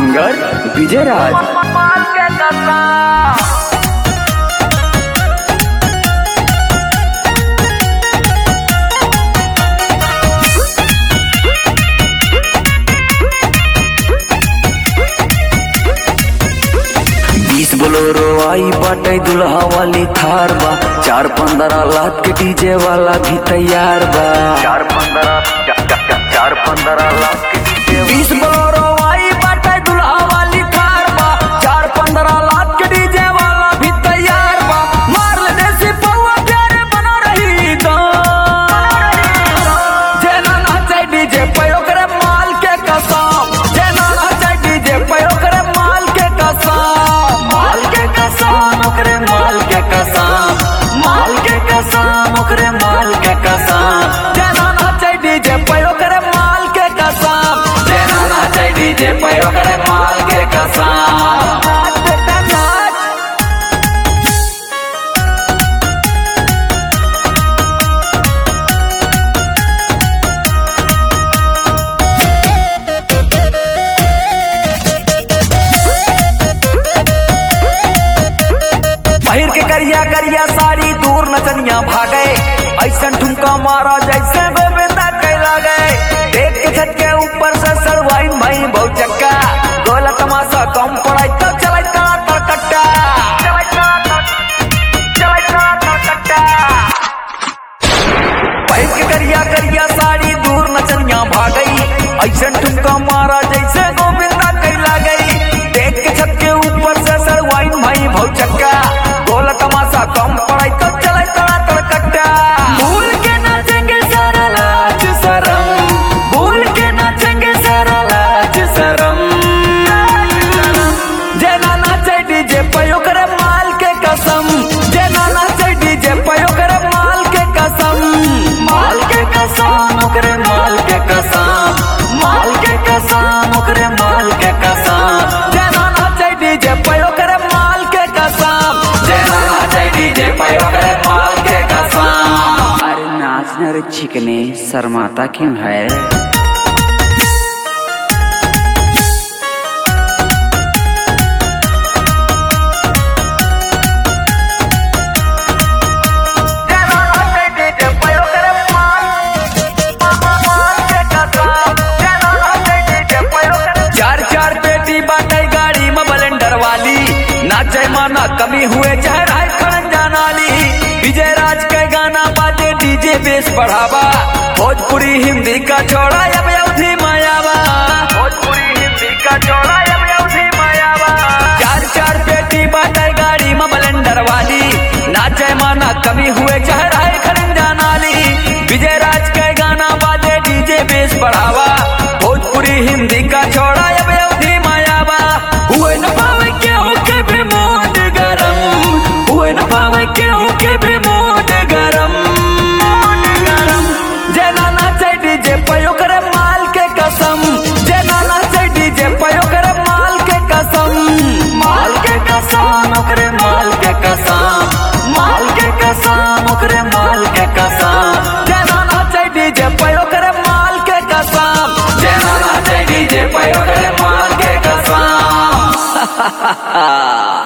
singer विजय राज माल के कसा बीस बोलोरो आई बाटे दुल्हा वाली थार बा चार पंद्रह लाख के डीजे वाला भी तैयार बा चार पंद्रह चार पंद्रह लाख के डीजे बीस बोलोरो आई बाटे दुल्हा वाली थार बा चार पंद्रह लाख के डीजे वाला भी तैयार बा मार ले देसी पौवा प्यारे बना रही तो जेना नाचे डीजे पयो करे माल के कसम जेना नाचे डीजे पयो करे माल के कसम माल के कसम ओकरे माल के कसम माल के कसम ओकरे माल के कसम जेना नाचे डीजे पयो करे माल के कसम जेना नाचे डीजे पयो करे माल के कसम नाच बेटा नाच पहिर के करिया करिया साड़ी दूर नचनिया भागे ऐसन ठुमका मारा जैसे गोविंदा कैला गए देख के छत के ऊपर से सड़वाइन भाई बहुत चक्का गोला तमाशा कम पड़ाई तो चलाई का तरकट्टा पहिर के करिया करिया साड़ी दूर नचनिया भागई ऐसन ठुमका मारा जैसे गोविंदा कैला गई देख के छत के ऊपर से सड़वाइन भाई बहुत चक्का गोला तमाशा कम पड़ाई तो चले तड़ा तड़कट्टा भूल के नाचेंगे सारा लाज शरम भूल के नाचेंगे सारा लाज शरम जेना नाचे डीजे पयो करे माल के कसम जेना नाचे डीजे पयो करे माल के कसम माल के कसम ओकरे माल के कसम माल के कसम ओकरे माल के कसम जेना नाचे डीजे पयो करे माल के कसम जेना नाचे डीजे पयो करे माल के कसम अरे नाचने रे चिकने शर्माता क्यों है चार चार पेटी बाटे गाड़ी में बलेंडर वाली नाचे माना कमी हुए चाहे राय खड़न जानाली विजय राज के गाना बाजे डीजे बेस बढ़ावा भोजपुरी हिंदी का छोड़ा अब अवधि मायावा भोजपुरी हिंदी का जोड़ा अब अवधि मायावा चार चार पेटी बाटे गाड़ी में बलेंडर वाली नाचे माना कमी हुए चाहे राय खड़न जानाली विजय राज के गाना बाजे डीजे बेस बढ़ावा भोजपुरी हिंदी का छोड़ा अब अवधि मायावा हुए न पावे क्यों के भी मोद गरम हुए न पावे क्यों के भी मोद गरम जेना नाचे डीजे पयो करे माल के कसम जेना नाचे डीजे पयो करे माल के कसम माल के कसम ओकरे माल के कसम माल के कसम ओकरे माल के कसम जेना नाचे डीजे पयो करे माल के कसम जेना नाचे डीजे पयो करे माल के कसम